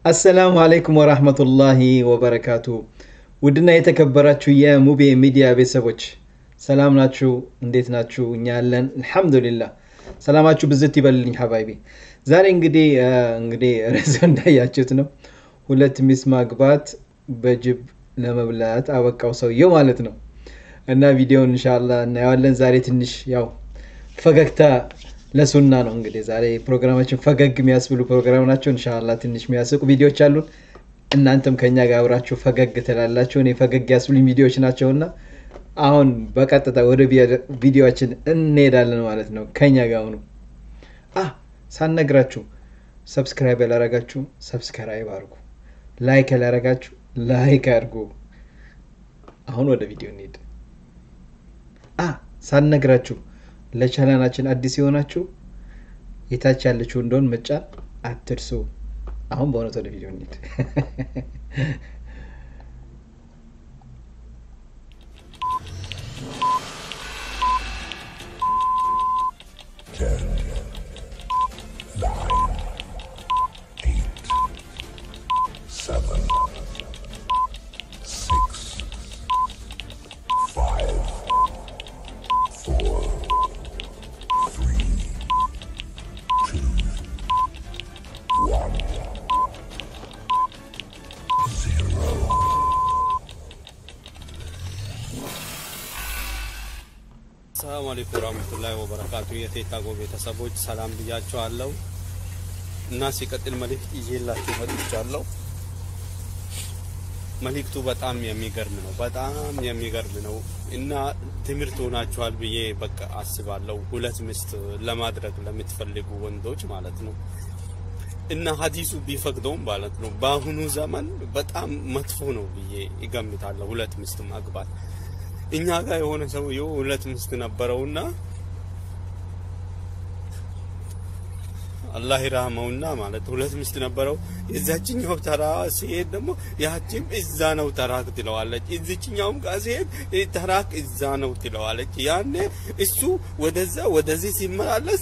አሰላሙ አለይኩም ወራህመቱላሂ ወበረካቱ። ውድና የተከበራችሁ የሙቤ ሚዲያ ቤተሰቦች ሰላም ናችሁ? እንዴት ናችሁ? እኛ ያለን አልሐምዱሊላህ። ሰላማችሁ ብዝት ይበልልኝ ሀባይቢ። ዛሬ እንግዲህ እንግዲህ ርዕሱ እንዳያችሁት ነው ሁለት ሚስት ማግባት በጅብ ለመብላት አበቃው ሰውየው ማለት ነው። እና ቪዲዮውን እንሻላ እናየዋለን። ዛሬ ትንሽ ያው ፈገግታ ለሱና ነው እንግዲህ ዛሬ ፕሮግራማችን ፈገግ የሚያስብሉ ፕሮግራም ናቸው። እንሻላ ትንሽ የሚያስቁ ቪዲዮዎች አሉን። እናንተም ከኛ ጋር አብራችሁ ፈገግ ትላላችሁ። እኔ ፈገግ ያስብሉኝ ቪዲዮዎች ናቸውና አሁን በቀጥታ ወደ ቪዲዮችን እንሄዳለን ማለት ነው። ከኛ ጋር ሁኑ። ሳነግራችሁ ሰብስክራይብ ያላረጋችሁ ሰብስክራይብ አድርጉ፣ ላይክ ያላረጋችሁ ላይክ አድርጉ። አሁን ወደ ቪዲዮ እንሄድ። ሳነግራችሁ ለቻናላችን አዲስ የሆናችሁ የታች ያለችው እንደሆን መጫን አትርሱ። አሁን በእውነት ወደ ቪዲዮ እንሂድ። ሰላም አለይኩም ወራህመቱላሂ ወበረካቱ። የቴታጎ ቤተሰቦች ሰላም ብያቸዋለሁ እና ሲቀጥል መልእክት ይዤላችሁ መጥቻለሁ። መልእክቱ በጣም የሚገርም ነው፣ በጣም የሚገርም ነው እና ትምህርት ሆናችኋል ብዬ በቃ አስባለሁ። ሁለት ሚስት ለማድረግ ለምትፈልጉ ወንዶች ማለት ነው እና ሀዲሱ ቢፈቅደውም ማለት ነው በአሁኑ ዘመን በጣም መጥፎ ነው ብዬ ይገምታለሁ ሁለት ሚስት ማግባት። እኛ ጋር የሆነ ሰውዬው ሁለት ሚስት ነበረውና አላህ ይራህመውና ማለት ሁለት ሚስት ነበረው። የዛችኛው ተራ ሲሄድ ደግሞ ያቺም እዛ ነው ተራክ ትለዋለች፣ እዚችኛውም ጋር ሲሄድ ተራክ እዛ ነው ትለዋለች። ያኔ እሱ ወደዛ ወደዚህ ሲመላለስ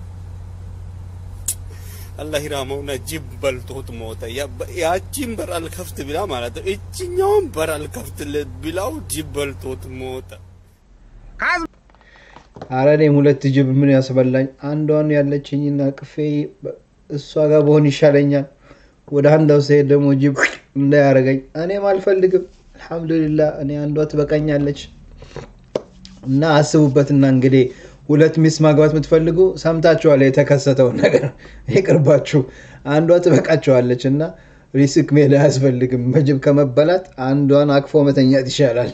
አላህ ይራመውና ጅብ በልቶት ሞተ። ያቺን በር አልከፍት ብላ ማለት ነው። እችኛውን በር አልከፍት ብላው ጅብ በልቶት ሞተ። አረ እኔም ሁለት ጅብ ምን ያስበላኝ? አንዷን ያለችኝና ቅፌ እሷ ጋር በሆን ይሻለኛል። ወደ አንዳው ስሄድ ደግሞ ጅብ እንዳያረገኝ እኔም አልፈልግም። አልሐምዱሊላህ እኔ አንዷ ትበቃኛለች። እና አስቡበትና እንግዲህ ሁለት ሚስት ማግባት የምትፈልጉ ሰምታችኋል። የተከሰተውን ነገር ይቅርባችሁ። አንዷ ትበቃችኋለች እና ሪስክ ሜዳ አያስፈልግም። በጅብ ከመበላት አንዷን አቅፎ መተኛት ይሻላል።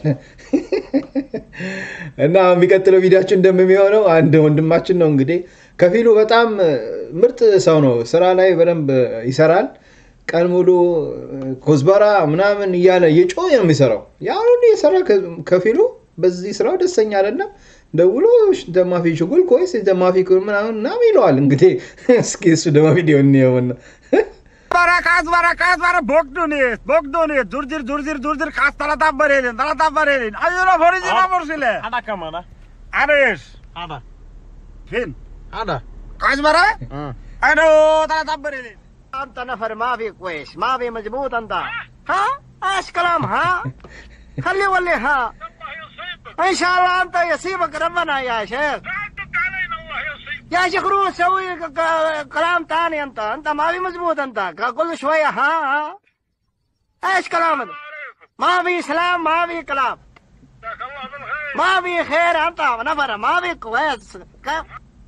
እና የሚቀጥለው ቪዲዮችን እንደሚሆነው አንድ ወንድማችን ነው እንግዲህ ከፊሉ በጣም ምርጥ ሰው ነው። ስራ ላይ በደንብ ይሰራል። ቀን ሙሉ ኮዝበራ ምናምን እያለ የጮህ ነው የሚሰራው። ያን ሁሉ የሰራ ከፊሉ በዚህ ስራው ደስተኛ አይደለም። ደውሎ ደማፊ ሽጉል ኮይስ ደማፊ ምናምን ምናምን ይለዋል። እንግዲህ እስኪ እሱ ደማ ቪዲዮ እንየውና Barakas barakas bara bokdunit bokdunit durdir durdir durdir kas talata barelin talata barelin ayura forizina borsile Ada kemana? aris Ada. fin Ada. kas bara aduh talata barelin انت نفر ما في كويس ما في مزبوط انت ها ايش كلام ها خلي ولي ها ان شاء الله انت يصيبك ربنا يا شيخ يا شيخ روح سوي ك- ك- كلام تاني انت انت ما في مزبوط انت ك- كل شويه ها ها ايش كلام هذا ما في سلام ما في كلام ما في خير انت نفر ما في كويس كيف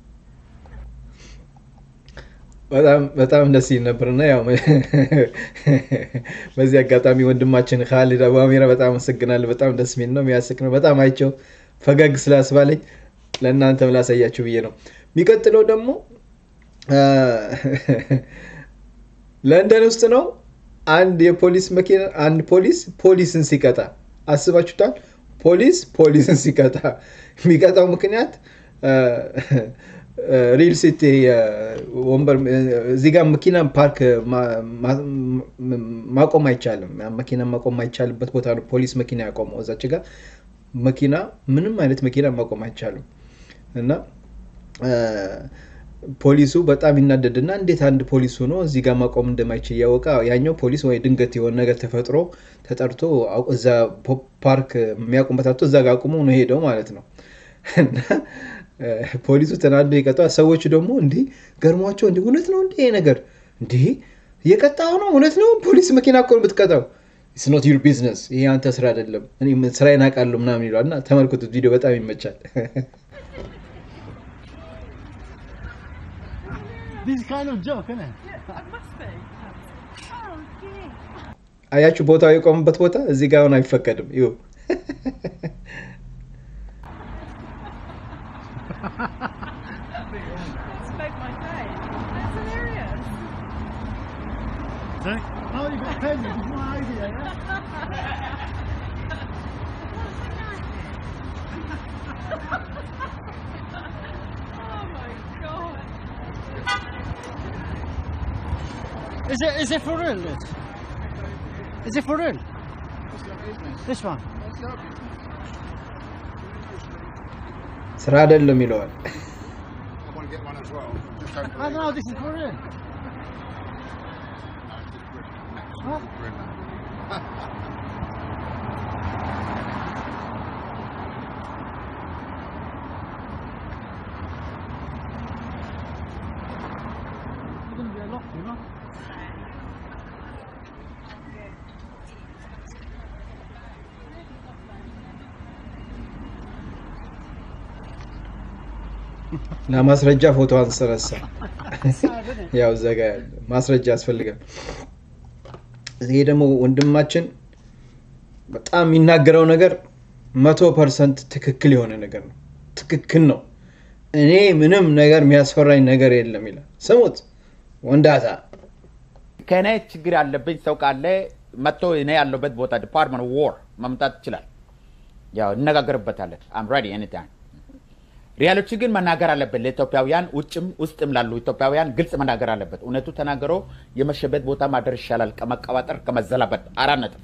በጣም በጣም ደስ ይል ነበርና ያው በዚህ አጋጣሚ ወንድማችን ካሊድ አቡ አሚራ በጣም አመሰግናለሁ። በጣም ደስ የሚል ነው፣ የሚያስቅ ነው። በጣም አይቸው ፈገግ ስላስባለኝ ለእናንተም ላሳያችሁ ብዬ ነው። የሚቀጥለው ደግሞ ለንደን ውስጥ ነው። አንድ የፖሊስ መኪና አንድ ፖሊስ ፖሊስን ሲቀጣ አስባችሁታል? ፖሊስ ፖሊስን ሲቀጣ የሚቀጣው ምክንያት ሪል ሲቲ ወንበር እዚህ ጋር መኪና ፓርክ ማቆም አይቻልም። መኪና ማቆም አይቻልበት ቦታ ነው ፖሊስ መኪና ያቆመው። እዛች ጋር መኪና ምንም አይነት መኪና ማቆም አይቻልም እና ፖሊሱ በጣም ይናደድና እንዴት አንድ ፖሊስ ሆኖ እዚህ ጋር ማቆም እንደማይችል እያወቀ ያኛው ፖሊስ ወይ ድንገት የሆነ ነገር ተፈጥሮ ተጠርቶ አው- እዛ ፖ- ፓርክ የሚያቁምበት አጥቶ እዛ ጋር አቁሞ ነው ሄደው ማለት ነው። እና እ፣ ፖሊሱ ተናዶ ይቀጣዋል። ሰዎቹ ደግሞ እንዲህ ገርሟቸው እንዲህ እውነት ነው እንዲህ ይሄ ነገር እንዲህ እየቀጣው ነው እውነት ነው ፖሊስ መኪና እኮ ነው የምትቀጣው ኢትስ ኖት ዩር ቢዝነስ ይሄ አንተ ስራ አይደለም እኔ ስራዬን አውቃለሁ ምናምን ይለዋል እና ተመልክቱት ቪዲዮ በጣም ይመቻል This is kind of joke, isn't it? አያችሁ ቦታው የቆመበት ቦታ እዚህ ጋር አሁን አይፈቀድም ይሁ Spoke my day. That's hilarious. Sorry? Oh, you got penny. It's my idea, yeah? Oh my god. Is it, is it for real, this? Is it for real? This one? ስራ አይደለም ይለዋል I don't know, this is for real. Huh? You're gonna be a lot, you know? ለማስረጃ ፎቶ አንሰረሳ Sad, isn't it? ያው እዛ ጋ ያለ ማስረጃ ያስፈልጋል ይሄ ደግሞ ወንድማችን በጣም የሚናገረው ነገር መቶ ፐርሰንት ትክክል የሆነ ነገር ነው ትክክል ነው እኔ ምንም ነገር የሚያስፈራኝ ነገር የለም ይላል ስሙት ወንዳታ ከእኔ ችግር ያለብኝ ሰው ካለ መጥቶ እኔ ያለበት ቦታ ዲፓርትመንት ዎር መምጣት ይችላል። ያው እነጋገርበታለን። አም ሬዲ ኤኒታይም። ሪያሎች ግን መናገር አለበት። ለኢትዮጵያውያን ውጭም ውስጥም ላሉ ኢትዮጵያውያን ግልጽ መናገር አለበት። እውነቱ ተናግሮ የመሸበት ቦታ ማደር ይሻላል ከመቀባጠር ከመዘላበት። አራት ነጥብ።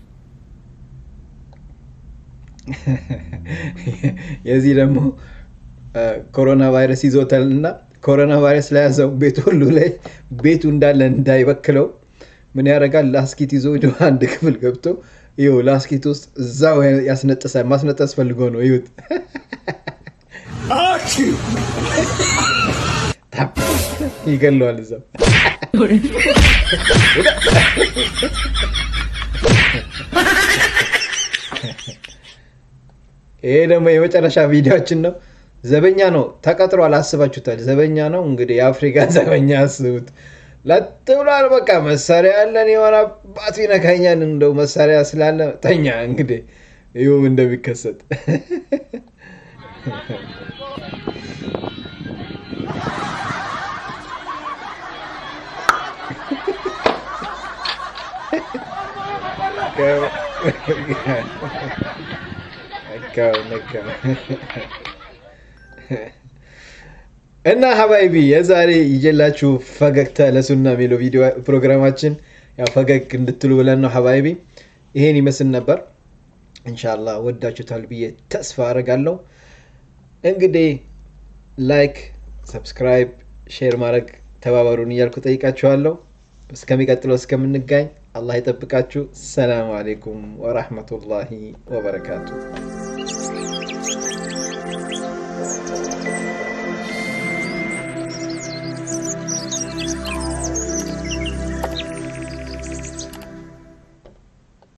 የዚህ ደግሞ ኮሮና ቫይረስ ይዞታል እና ኮሮና ቫይረስ ለያዘው ቤት ሁሉ ላይ ቤቱ እንዳለ እንዳይበክለው ምን ያደርጋል? ላስኪት ይዞ ወደ አንድ ክፍል ገብቶ ይኸው ላስኪት ውስጥ እዛው ያስነጥሳል። ማስነጠስ ፈልጎ ነው። ይሁት ታፕ ይገለዋል እዛው። ይሄ ደግሞ የመጨረሻ ቪዲዮችን ነው። ዘበኛ ነው ተቀጥሯል። አስባችሁታል? ዘበኛ ነው እንግዲህ የአፍሪካ ዘበኛ አስቡት። ለጥ ብሏል። በቃ መሳሪያ ያለን የሆነ አባቱ ይነካኛል። እንደው መሳሪያ ስላለ ተኛ። እንግዲህ ይሁም እንደሚከሰት ነካው ነካው። እና ሀባይቢ የዛሬ ይዤላችሁ ፈገግታ ለሱና የሚለው ቪዲዮ ፕሮግራማችን ያው ፈገግ እንድትሉ ብለን ነው ሀባይቢ። ይሄን ይመስል ነበር። እንሻላ ወዳችሁታል ብዬ ተስፋ አደርጋለሁ። እንግዲህ ላይክ፣ ሰብስክራይብ፣ ሼር ማድረግ ተባበሩን እያልኩ ጠይቃችኋለሁ። እስከሚቀጥለው እስከምንጋኝ አላህ ይጠብቃችሁ። ሰላም አሌይኩም ወራህመቱላሂ ወበረካቱ።